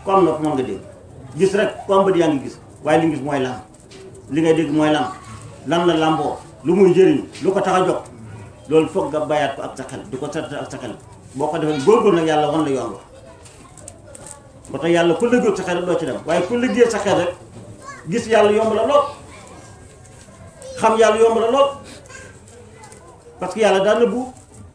ku am nopp mën nga dégg gis rek ku am bët yaa ngi gis waaye li gis mooy lan li ngay dégg mooy lan lan la làmboo lu muy jëriñ lu ko tax a jóg loolu foog nga bàyyaat ko ak sa xel di ko seet ak sa xel boo ko defee góorgóor nag yàlla wan la yoon wa ba tax yàlla ku liggéey sa xel rek doo ci dem waaye ku liggéey sa xel rek gis yàlla yomb la lool xam yàlla yomb la lool parce que yàlla daan nëbbu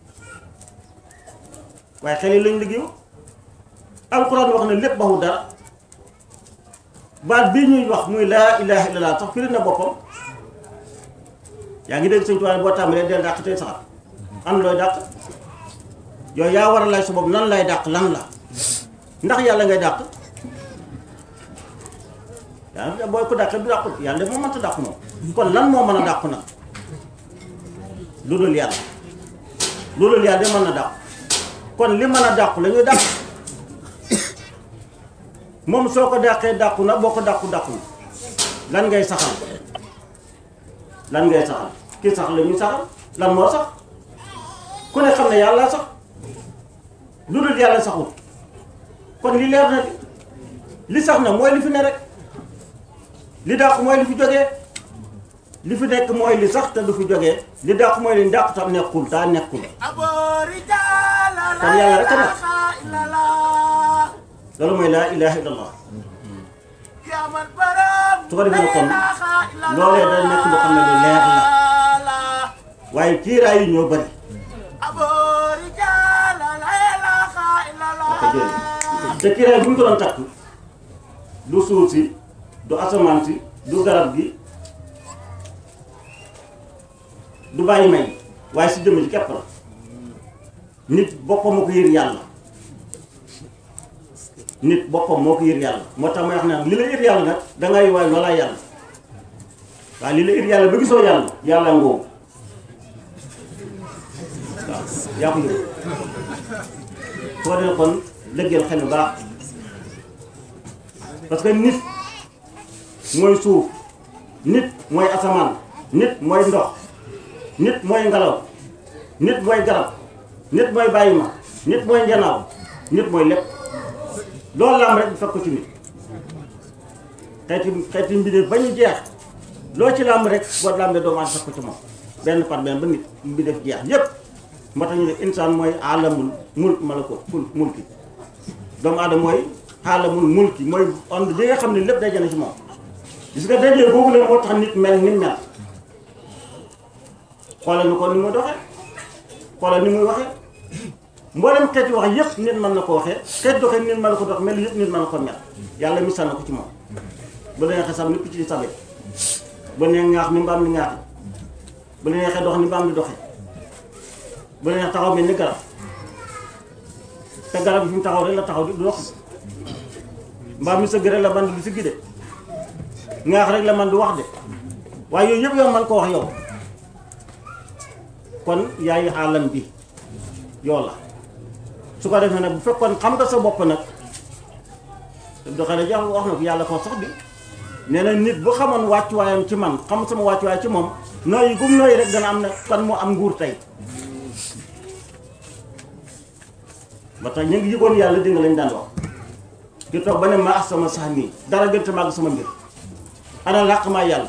waaye xel yi lañ liggéeyu alxuraan wax na lépp baxu dara baat bii ñuy wax muy laa ilaha illallah sax firi na boppam yaa ngi dégg sëñ Tuubaa boo tàmbalee del dàq tey saxat am looy dàq yow yaa war a lay sa bopp nan lay dàq lan la ndax yàlla ngay dàq yàlla booy ko dàq du dàqu yàlla moo mënta dàq moom kon lan moo mën a dàqu nag lu dul yàlla lu dul yàlla de mën na dàqu kon li mën a dàqu la ñuy dàq moom soo ko dàqee dàqu na boo ko dàqu dàqu na lan ngay saxal lan ngay saxal ki sax la ñuy saxal lan moo sax ku ne xam ne yàlla sax lu dul yàlla saxul kon li leer na li li sax na mooy li fi ne rek li dàqu mooy li fi jógee li fi nekk mooy li sax te du fi jógee li dàqu mooy li dàqu tam nekkul daa nekkul kon yàlla rek a nekk loolu mooy laa ilaha illallah su ko defee kon loolee da nekk loo xam ne lu leer la waaye kiiraay yi ñoo bëri te kiiraay bu ñu ko doon takk du suuf si du asamaan si du garab gi du bàyyi may waaye si jëmm ji képp la nit boppam moo ko yër yàlla nit boppam moo ko yër yàlla moo tax may wax ne li la yër yàlla nag dangay waay loolaa yàlla waaye li la yër yàlla ba gisoo yàlla yàlla ngoo waaw yaa ko yër soo dee kon lëggeel xel bu baax parce que nit mooy suuf nit mooy asamaan nit mooy ndox nit mooy ngelaw nit mooy garab nit mooy bàyyi ma nit mooy njanaaw nit mooy lépp loolu lam rek fekk ko ci nit xeeti xeeti mbindeef ba ñu jeex loo ci làmb rek boo làmbee doomu aadama fekk ko ci moom benn par benn ba nit mbindeef jeex yépp moo tax ñu ne insaan mooy alamul mul malako ful mulki doomu aadama mooy alamul mulki mooy ond bi nga xam ne lépp day jëne ci moom gis nga dajee boobu leen moo tax nit mel ni mel xoolal ni ko ni muy doxee xoolal ni muy waxee mboolem xeeti wax yëpp nit mën na ko waxee xeet doxee nit mën na ko dox mel yëpp nit mën na ko mel yàlla misaal na ko ci moom bu la neexee sax ni picc di sabe bu la neexee ngaax ni mbaam di ngaaxi bu la neexee dox ni mbaam di doxee bu la neexee taxaw mel ni garab te garab bi fi mu taxaw rek la taxaw di du dox mbaam mi sëgg rek la man di siggi de ngaax rek la man di wax de waaye yooyu yëpp yow man ko wax yow kon yaay xaalam bi yow la su ko defee nag bu fekkoon xam nga sa bopp nag doxale jax wax na ko yàlla ko sax bi nee na nit bu xamoon wàccuwaayam ci man xam sama wàccuwaay ci moom nooyi gum nooyi rek dana am na kan moo am nguur tey ba tax ñu ngi yëgoon yàlla di nga lañ daan wax di toog ba ne ma ax sama sax mii dara gën te màgg sama mbir ana làq maa yàlla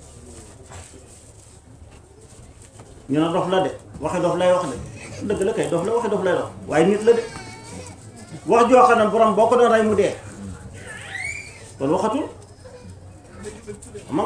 ñu ne dof la de waxe dof lay wax de dëgg la kay dof la waxe dof lay wax waaye nit la de wax joo xam ne borom boo ko doon rey mu dee kon waxatul